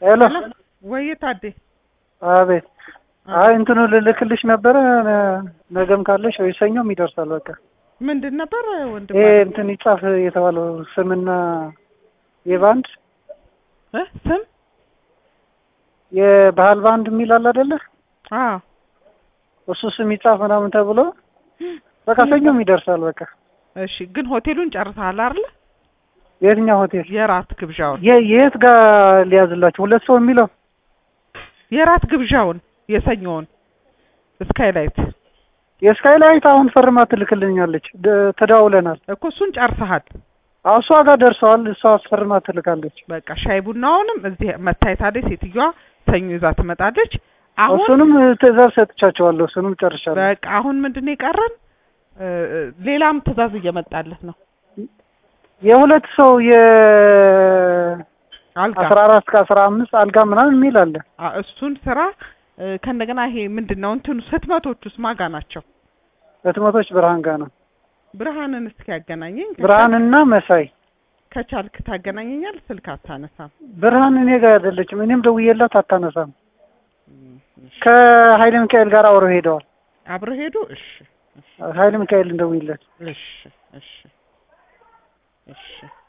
ሄሎ ወይ ታዴ አቤት። አይ እንትኑ ልልክልሽ ነበረ ነ- ነገም ካለሽ ወይ ሰኞም ይደርሳል። በቃ ምንድን ነበር ወንድም ይሄ እንትን ይጻፍ የተባለው ስምና የባንድ እ ስም የባህል ባንድ የሚል አለ አይደለ? አዎ እሱ ስም ይጻፍ ምናምን ተብሎ በቃ ሰኞም ይደርሳል። በቃ እሺ ግን ሆቴሉን ጨርሰሃል አይደል የትኛው ሆቴል የራት ግብዣውን የ- የት ጋር ሊያዝላችሁ? ሁለት ሰው የሚለው የራት ግብዣውን የሰኞውን ስካይላይት የስካይላይት አሁን ፈርማ ትልክልኛለች። ደ- ተደዋውለናል። እኮ እሱን ጨርሰሃል አዎ እሷ ጋር ደርሰዋል። እሷ አስፈርማ ትልካለች። በቃ ሻይ ቡናውንም እዚህ መታየታለች ሴትዮዋ ሰኞ ይዛ ትመጣለች አሁን እሱንም ትእዛዝ ሰጥቻቸዋለሁ። እሱንም ጨርሻለሁ። በቃ አሁን ምንድን ነው የቀረን እ፣ ሌላም ትእዛዝ እየመጣለት ነው የሁለት ሰው አልጋ የአስራ አራት ከአስራ አምስት አልጋ ምናምን የሚል አለ። አ፣ እሱን ስራ እ፣ ከእንደገና ይሄ ምንድን ነው እንትኑ ህትመቶቹስ ማጋ ናቸው ህትመቶች ብርሃን ጋር ነው። ብርሃንን እስኪ ያገናኘኝ ከቻልክ- ብርሃንና መሳይ ከቻልክ ታገናኘኛል ስልክ አታነሳም ብርሃን እኔ ጋር አይደለችም። እኔም ደውዬላት አታነሳም። ከሀይለ ሚካኤል ጋር አብረው ሄደዋል። አብረው ሄዱ እሺ ሀይለ ሚካኤል እንደውይለት እሺ እሺ እሺ